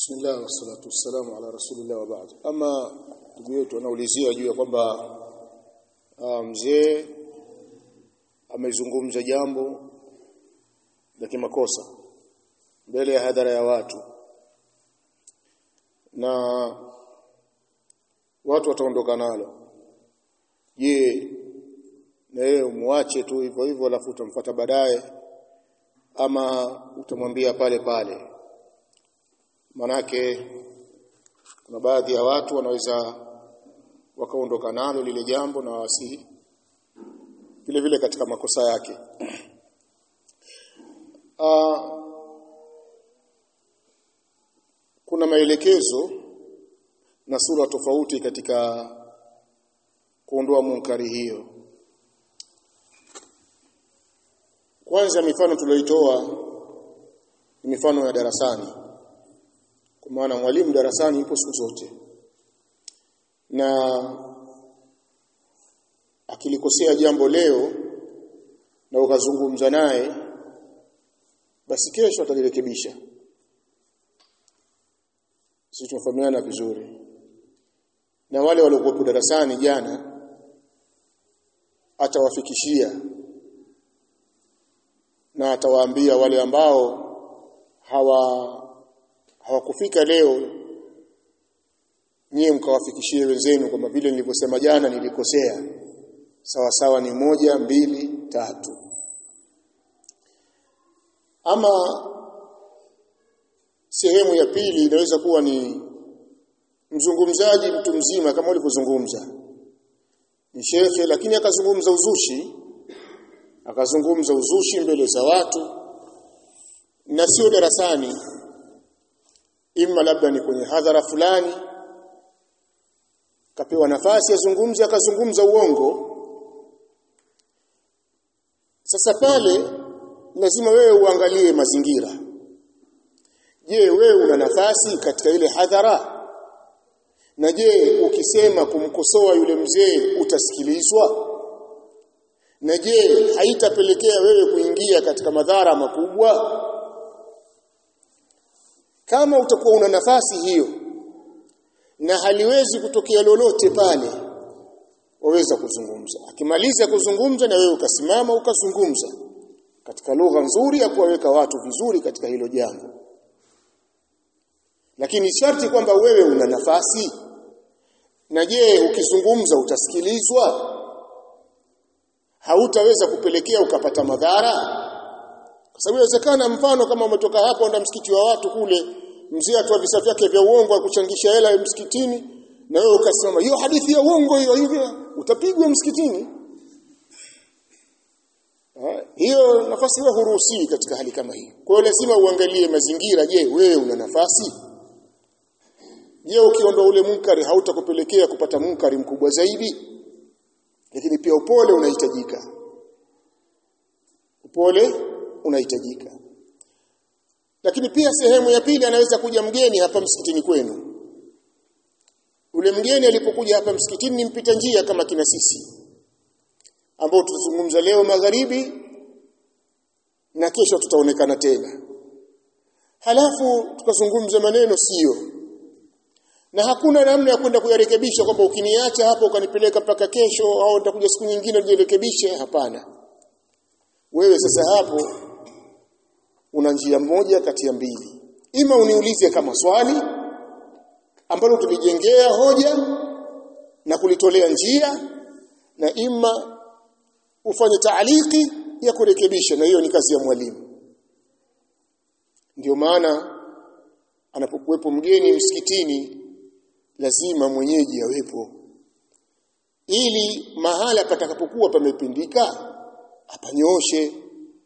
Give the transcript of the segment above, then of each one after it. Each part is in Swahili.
Bismillah wassalatu wassalamu ala rasulillah wa ba'd. Ama ndugu yetu anaulizia juu ya kwamba mzee amezungumza jambo la kimakosa mbele ya hadhara ya watu na watu wataondoka nalo. Je, na yeye umwache tu hivyo hivyo alafu utamfuata baadaye ama utamwambia pale pale? manake kuna baadhi ya watu wanaweza wakaondoka nalo lile jambo na wasi vile vile katika makosa yake Aa, kuna maelekezo na sura tofauti katika kuondoa munkari hiyo kwanza mifano tulioitoa ni mifano ya darasani kwa maana mwalimu darasani yupo siku zote na akilikosea jambo leo na ukazungumza naye basi kesho atalirekebisha sisi tunafahamiana vizuri na wale waliokuwa darasani jana atawafikishia na atawaambia wale ambao hawa hawakufika leo nyie mkawafikishie wenzenu kwamba vile nilivyosema jana nilikosea sawa sawa ni moja mbili tatu ama sehemu ya pili inaweza kuwa ni mzungumzaji mtu mzima kama ulivyozungumza ni shekhe lakini akazungumza uzushi akazungumza uzushi mbele za watu na sio darasani imma labda ni kwenye hadhara fulani kapewa nafasi azungumze akazungumza uongo sasa pale lazima wewe uangalie mazingira je wewe una nafasi katika ile hadhara na je ukisema kumkosoa yule mzee utasikilizwa na je haitapelekea wewe kuingia katika madhara makubwa kama utakuwa una nafasi hiyo na haliwezi kutokea lolote pale waweza kuzungumza akimaliza kuzungumza na wewe ukasimama ukazungumza katika lugha nzuri ya kuwaweka watu vizuri katika hilo jambo lakini sharti kwamba wewe una nafasi na je ukizungumza utasikilizwa hautaweza kupelekea ukapata madhara kwa sababu inawezekana mfano kama umetoka hapo enda msikiti wa watu kule mzee atoa visa vyake vya uongo akuchangisha hela msikitini na wewe ukasimama hiyo hadithi ya uongo hiyo hivyo utapigwa msikitini ha? hiyo nafasi hiyo huruhusiwi katika hali kama hiyo kwa hiyo lazima uangalie mazingira je wewe una nafasi je ukiondoa ule munkari hautakupelekea kupata munkari mkubwa zaidi lakini pia upole unahitajika upole unahitajika lakini pia sehemu ya pili anaweza kuja mgeni hapa msikitini kwenu ule mgeni alipokuja hapa msikitini ni mpita njia kama kina sisi ambao tutazungumza leo magharibi na kesho tutaonekana tena halafu tukazungumza maneno sio na hakuna namna ya kwenda kuyarekebisha kwamba ukiniacha hapo ukanipeleka mpaka kesho au nitakuja siku nyingine nijirekebishe hapana wewe sasa hapo una njia moja kati ya mbili ima uniulize kama swali ambalo tulijengea hoja na kulitolea njia na ima ufanye taaliki ya kurekebisha na hiyo ni kazi ya mwalimu ndio maana anapokuwepo mgeni msikitini lazima mwenyeji awepo ili mahala patakapokuwa pamepindika apanyoshe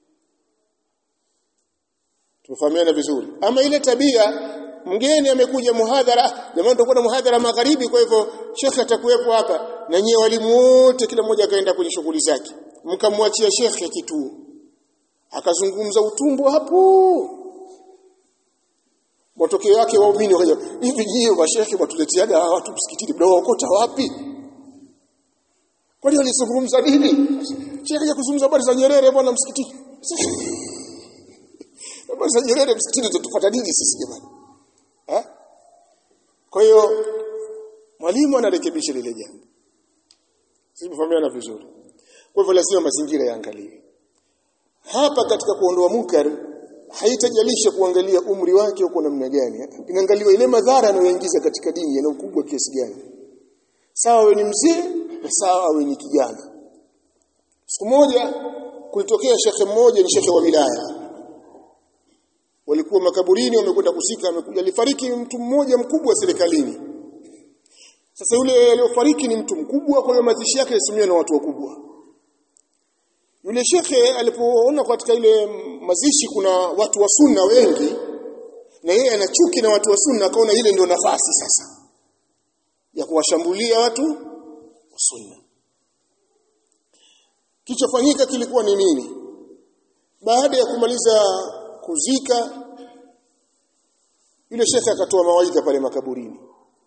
tumefahamiana vizuri ama ile tabia mgeni amekuja muhadhara jamani tutakuwa na muhadhara magharibi kwa hivyo shekhe atakuwepo hapa na nyie walimu wote kila mmoja akaenda kwenye shughuli zake mkamwachia shekhe kituo akazungumza utumbo hapo matokeo yake waumini wakaja hivi nyie mashekhe watuleteaga watu msikitini mnaokota wapi kwani walizungumza nini shekhe kuzungumza habari za Nyerere bwana msikitini habari za Nyerere msikitini tutapata nini sisi jamani eh kwa hiyo mwalimu anarekebisha lile jambo simefahamiana vizuri kwa hivyo lazima mazingira yaangaliwe hapa katika kuondoa munkar haitajalisha kuangalia umri wake uko namna gani inaangaliwa ile madhara anayoingiza katika dini yana ukubwa kiasi gani sawa wewe ni mzee na sawa wewe ni kijana siku moja kulitokea shekhe mmoja ni shekhe wa wilaya walikuwa makaburini wamekwenda kusika amekuja alifariki mtu mmoja mkubwa serikalini sasa yule aliyofariki ni mtu mkubwa kwa hiyo mazishi yake yasimamiwa na watu wakubwa yule shekhe alipoona katika ile mazishi kuna watu wa sunna wengi na yeye ana chuki na watu wa sunna akaona ile ndio nafasi sasa ya kuwashambulia watu wa sunna kichofanyika kilikuwa ni nini baada ya kumaliza kuzika yule shekhe akatoa mawaidha pale makaburini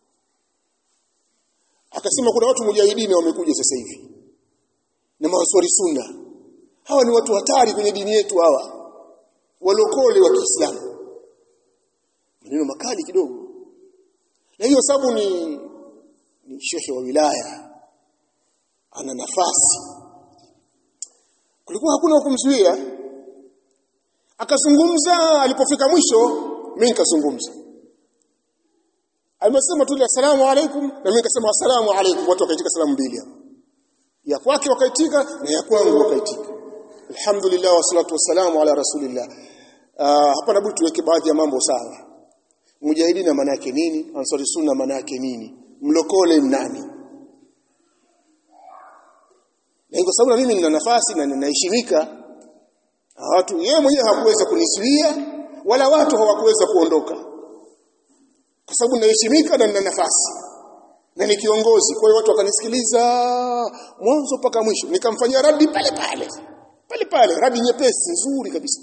akasema kuna watu mujahidini wamekuja sasa hivi na mawaswari sunna hawa ni watu hatari kwenye dini yetu hawa walokole wa Kiislamu maneno makali kidogo na hiyo sababu ni ni shekhe wa wilaya ana nafasi kulikuwa hakuna kumzuia akazungumza alipofika mwisho mimi nikazungumza Alimesema tu asalamu alaikum na mimi nikasema asalamu alaikum watu wakaitika salamu mbili hapo ya kwake wakaitika na ya kwangu wakaitika alhamdulillah wassalatu wassalamu ala rasulillah uh, hapa nabudi tuweke baadhi ya mambo sawa mujahidina maana yake nini ansari sunna maana yake nini mlokole nani na kwa sababu mimi nina nafasi na ninaheshimika watu yeye mwenyewe hakuweza kunizuia wala watu hawakuweza kuondoka kwa sababu ninaheshimika na nina nafasi na ni kiongozi kwa hiyo watu wakanisikiliza mwanzo mpaka mwisho nikamfanyia radi pale pale pale pale radi nyepesi nzuri kabisa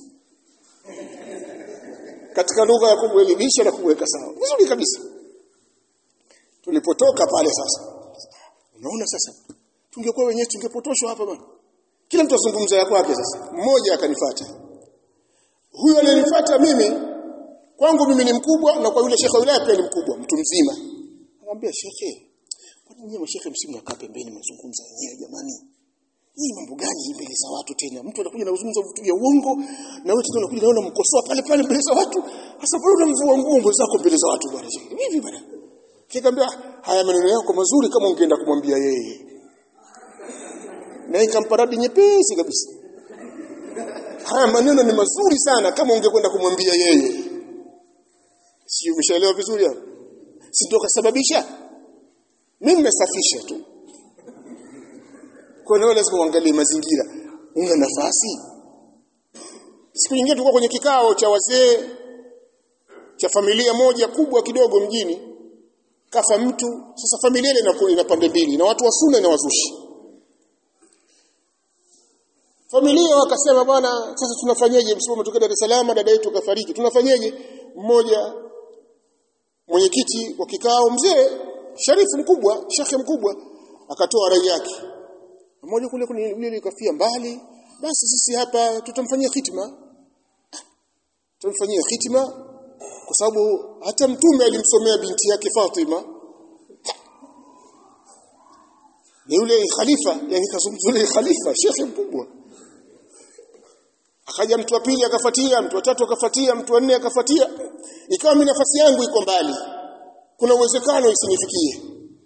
katika lugha ya kumwelimisha na kumweka sawa vizuri kabisa tulipotoka pale sasa unaona sasa tungekuwa wenyewe tungepotoshwa hapa bwana kila mtu azungumza ya kwake sasa mmoja akanifuata huyo aliyenifuata mimi kwangu mimi ni mkubwa na kwa yule shekhe wilaya pia ni mkubwa mtu mzima anamwambia shekhe kwa nini mashekhe msimu nakaa pembeni mnazungumza wenyewe jamani hii mambo gani mbele za watu tena mtu anakuja na kuzungumza vitu vya uongo na wewe tena unakuja naona mkosoa pale pale mbele za watu sasa pale unamvua nguo zako mbele za watu bwana hivi bwana kikamwambia haya maneno yako mazuri kama ungeenda kumwambia yeye na ikamparadi nyepesi kabisa haya maneno ni mazuri sana kama ungekwenda kumwambia yeye si umeshaelewa vizuri hapo si ndio kasababisha mimi nimesafisha tu kwa hiyo lazima uangalie mazingira una nafasi siku nyingine tulikuwa kwenye kikao cha wazee cha familia moja kubwa kidogo mjini kafa mtu sasa familia ile inakuwa ina pande mbili na watu wa sunna na wazushi familia wakasema bwana sasa tunafanyaje msimu umetoka Dar es Salaam dada yetu kafariki tunafanyaje mmoja mwenyekiti wa kikao mzee sharifu mkubwa shekhe mkubwa akatoa rai yake mmoja kule kule yule kafia mbali basi sisi hapa tutamfanyia hitima tutamfanyia hitima kwa sababu hata mtume alimsomea binti yake Fatima ni yule khalifa yani kazungumza yule khalifa shekhe mkubwa akaja mtu wa pili akafuatia mtu wa tatu akafuatia mtu wa nne akafuatia ikawa mimi nafasi yangu iko mbali kuna uwezekano isinifikie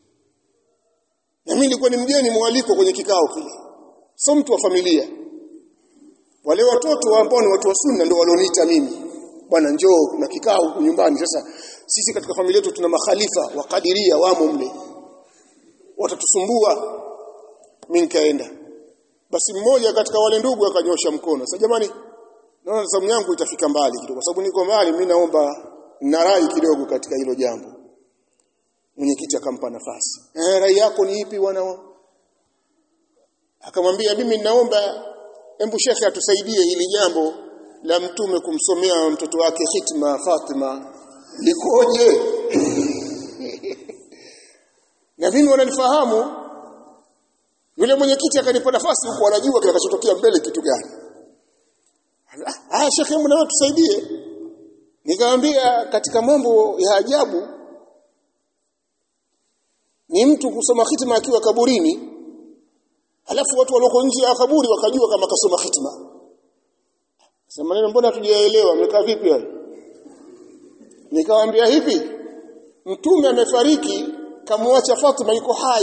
na mimi nilikuwa ni mgeni mwaliko kwenye kikao kile sio mtu wa familia wale watoto ambao ni watu wa sunna ndio walioniita mimi bwana njoo na kikao huku nyumbani sasa sisi katika familia yetu tuna makhalifa wa kadiria wamo mle watatusumbua mimi nikaenda basi mmoja katika wale ndugu akanyosha mkono sasa jamani naona zamu yangu itafika mbali kidogo kwa sababu niko mbali mimi naomba na rai kidogo katika hilo jambo mwenyekiti akampa nafasi eh rai yako ni ipi wana akamwambia mimi naomba embu shekhe atusaidie hili jambo la mtume kumsomea mtoto wake hitma Fatima likoje na mimi wananifahamu yule mwenyekiti akanipa nafasi huko anajua kitakachotokea mbele kitu gani ah shekhe hebu na wewe tusaidie nikamwambia katika mambo ya ajabu ni mtu kusoma hitima akiwa kaburini alafu watu walioko nje ya kaburi wakajua kama kasoma hitima sasa maneno mbona tujaelewa mmekaa vipi hapo nikamwambia hivi mtume amefariki kamwacha Fatima yuko hai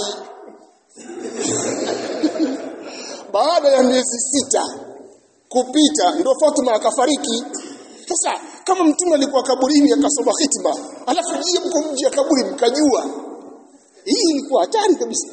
baada ya miezi sita kupita ndo Fatima akafariki sasa kama mtume alikuwa kaburini akasoma hitima alafu jie mko mji ya kaburi mkajua hii ilikuwa hatari kabisa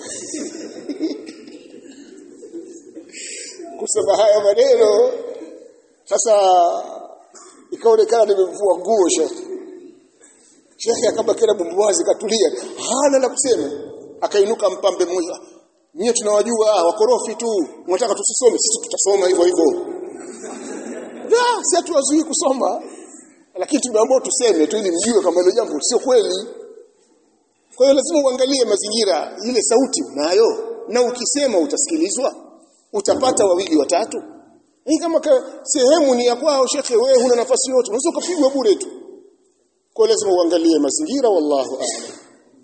kusema haya maneno sasa ikaonekana nimemvua nguo shekhi shekhi akabaki na bumbuwazi katulia hana la kusema akainuka mpambe mmoja nyie tunawajua wakorofi tu mnataka tusisome sisi tutasoma hivyo hivyo la si hatuwazuii kusoma lakini tumeambiwa tuseme tu ili mjue kama hilo jambo sio kweli kwa hiyo lazima uangalie mazingira ile sauti unayo na ukisema utasikilizwa utapata wawili watatu hii kama ka, sehemu ni ya kwao shekhe wewe huna nafasi yote unaweza kupigwa bure tu kwa lazima uangalie mazingira wallahu a'lam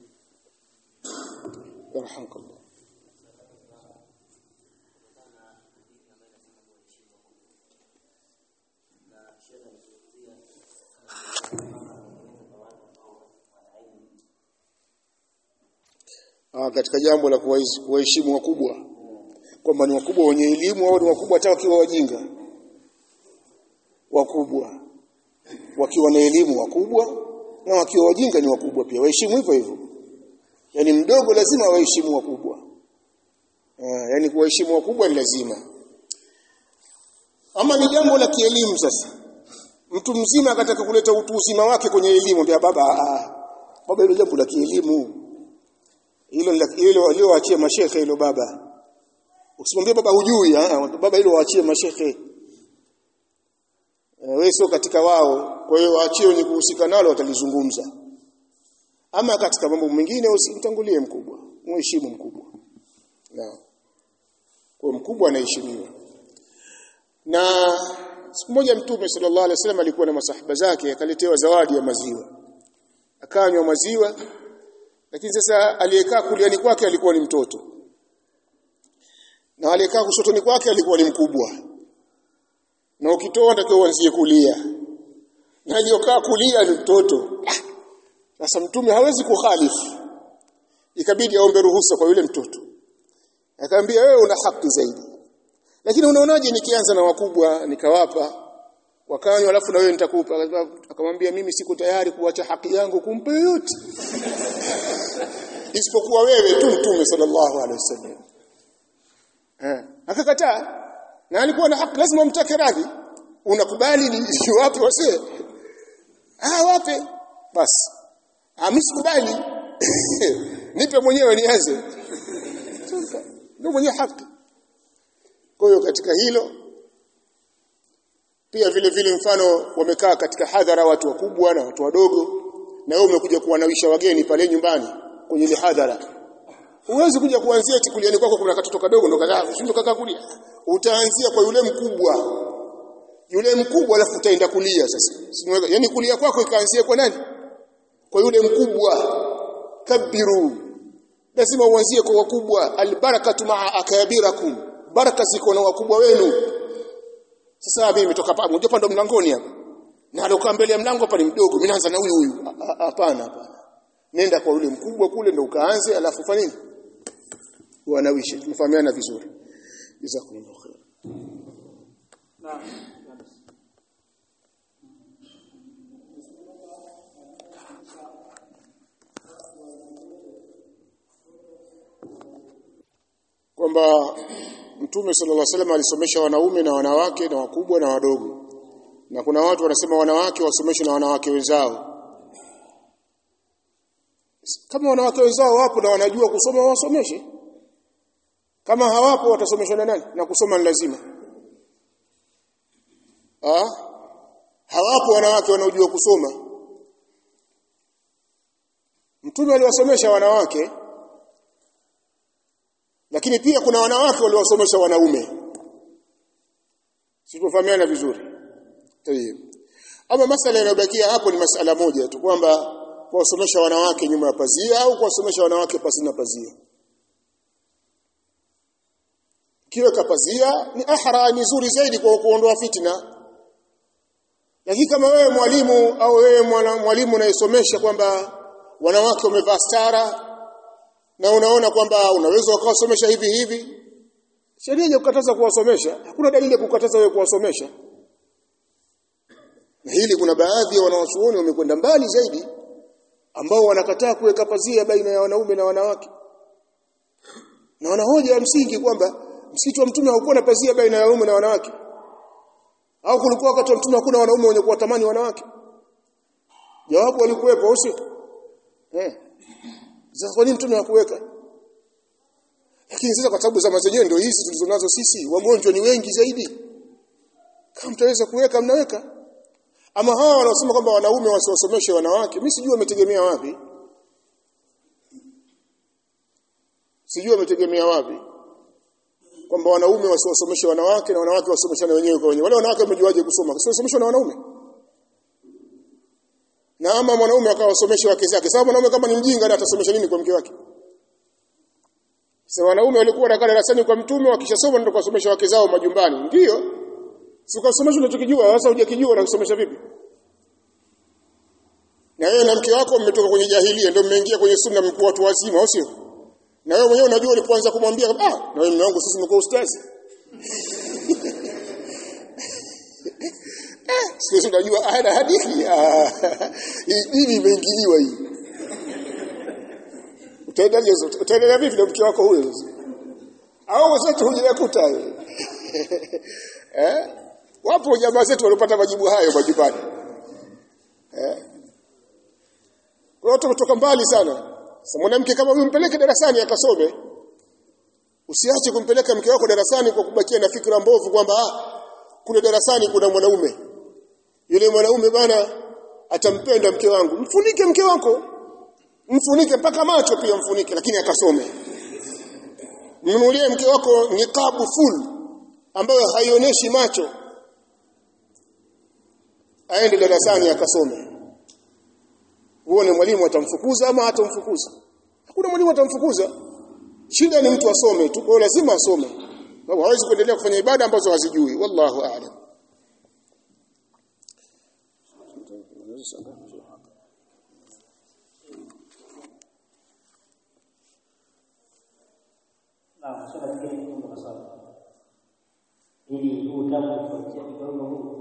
yarhamkallah Ah, katika jambo la kuwaheshimu wakubwa kwamba ni wakubwa wenye elimu au ni wakubwa hata wakiwa wajinga wakubwa wakiwa na elimu wakubwa na wakiwa wajinga ni wakubwa pia waheshimu hivyo hivyo yani mdogo lazima waheshimu wakubwa ah, yani kuwaheshimu wakubwa ni lazima ama ni jambo la kielimu sasa mtu mzima akataka kuleta utu uzima wake kwenye elimu ndio baba ah, baba hilo jambo la kielimu hilo hilo walioachia mashekhe hilo baba usimwambie baba hujui baba hilo waachie mashekhe e, wewe sio katika wao kwa hiyo waachie wenye kuhusika nalo watalizungumza ama katika mambo mengine usimtangulie mkubwa mheshimu mkubwa na kwa mkubwa anaheshimiwa na siku moja mtume sallallahu alaihi wasallam alikuwa na masahaba zake akaletewa zawadi ya maziwa akanywa maziwa lakini sasa aliyekaa kuliani kwake alikuwa ni mtoto na aliyekaa kushotoni kwake alikuwa ni mkubwa na ukitoa ndio uanzie kulia na aliyokaa kulia ni mtoto sasa mtume hawezi kukhalifu ikabidi aombe ruhusa kwa yule mtoto akamwambia wewe una haki zaidi lakini unaonaje nikianza na wakubwa nikawapa wakanywa alafu na wewe nitakupa akamwambia mimi siko tayari kuacha haki yangu kumpa yote isipokuwa wewe tu mtume sallallahu alaihi wasallam eh akakataa na alikuwa na haki lazima umtake radhi unakubali ni wapi wase ah wape basi ah mimi sikubali nipe mwenyewe nianze ndio mwenye haki kwa hiyo katika hilo pia vile vile mfano wamekaa katika hadhara watu wakubwa na watu wadogo na wewe umekuja kuwanawisha wageni pale nyumbani kwenye ile hadhara huwezi kuja kuanzia eti kuliani kwako kuna katoto kadogo ndo kadhaa ushindo kaka kulia utaanzia kwa yule mkubwa yule mkubwa alafu utaenda kulia sasa yani kulia kwako ikaanzia kwa nani kwa yule mkubwa kabiru lazima uanzie kwa wakubwa albarakatu maa akabirakum baraka ziko na wakubwa wenu sasa mimi nimetoka hapa mmoja ndo mlangoni hapa na alokaa mbele ya mlango hapa ni mdogo mimi naanza na huyu huyu hapana hapana nenda kwa yule mkubwa kule ndo ukaanze alafu fanya nini wanawishi tumefahamiana vizuri jazakumullahu khair naam kwamba Mtume sallallahu alaihi wasallam alisomesha wanaume na wanawake na wakubwa na wadogo. Na kuna watu wanasema wanawake wasomeshwe na wanawake wenzao. Kama wanawake wenzao wapo na wanajua kusoma wasomeshe. Kama hawapo watasomeshwa na nani? Na kusoma ni lazima. Ah? Hawapo wanawake wanaojua kusoma. Mtume aliwasomesha wanawake lakini pia kuna wanawake waliowasomesha wanaume sitofahamiana vizuri tayeb ama masala yanayobakia hapo ni masala moja tu kwamba kuwasomesha wanawake nyuma ya pazia au kuwasomesha wanawake pasina pazia kiweka pazia ni ahra ni nzuri zaidi kwa kuondoa fitna lakini kama wewe mwalimu au wewe mwalimu unayesomesha kwamba wanawake wamevaa stara na unaona kwamba unaweza ukawasomesha hivi hivi sheria inakukataza kuwasomesha hakuna dalili ya kukataza wewe kuwasomesha na hili kuna baadhi ya wanawachuoni wamekwenda mbali zaidi ambao wanakataa kuweka pazia baina ya wanaume na wanawake na wanahoja ya msingi kwamba msikiti wa mtume haukuwa na pazia baina ya wanaume na wanawake au kulikuwa wakati wa mtume hakuna wanaume wenye kuwatamani wanawake jawabu walikuwepo au sio eh sasa kwa nini mtume hakuweka lakini sasa kwa sababu zama zenyewe ndio hizi tulizonazo sisi wagonjwa ni wengi zaidi kama mtaweza kuweka mnaweka ama hawa wanaosema kwamba wanaume wasiwasomeshe wanawake mimi sijui wametegemea wapi sijui wametegemea wapi kwamba wanaume wasiwasomeshe wanawake na wanawake wasomeshane wenyewe kwa wenyewe wale wanawake wamejuaje kusoma wasiwasomeshwe na wanaume na ama mwanaume akawasomesha wake zake sababu mwanaume kama ni mjinga atasomesha nini kwa mke wake sasa wanaume walikuwa wanakaa darasani kwa mtume wakishasoma ndio kuwasomesha wake zao majumbani ndio sikasomesha unachokijua sasa hujakijua na kusomesha vipi na wewe na mke wako mmetoka kwenye jahilia ndio mmeingia kwenye sunna mkuu watu wazima au sio na wewe mwenyewe unajua ulipoanza kumwambia ah na wewe mume wangu sisi mko ustazi sisi unajua ana hadithi hii dini imeingiliwa hii utaendelea utaendelea vipi na mke wako huyo sasa au wenzetu hujakuta eh wapo jamaa zetu walipata majibu hayo majumbani eh kwa watu kutoka mbali sana sasa mwanamke kama huyu mpeleke darasani akasome usiache kumpeleka mke wako darasani kwa kubakia na fikra mbovu kwamba ah kule darasani kuna mwanaume yule mwanaume bana atampenda mke wangu mfunike mke wako mfunike mpaka macho pia mfunike lakini akasome mnunulie mke wako niqabu full ambayo haionyeshi macho aende darasani akasome uone mwalimu atamfukuza ama hatamfukuza hakuna mwalimu atamfukuza shida ni mtu asome tu kwa lazima asome sababu hawezi kuendelea kufanya ibada ambazo hazijui wallahu a'lam Naam, swala lingine ni kwa sababu ili huu utamu kufuatia kidogo huu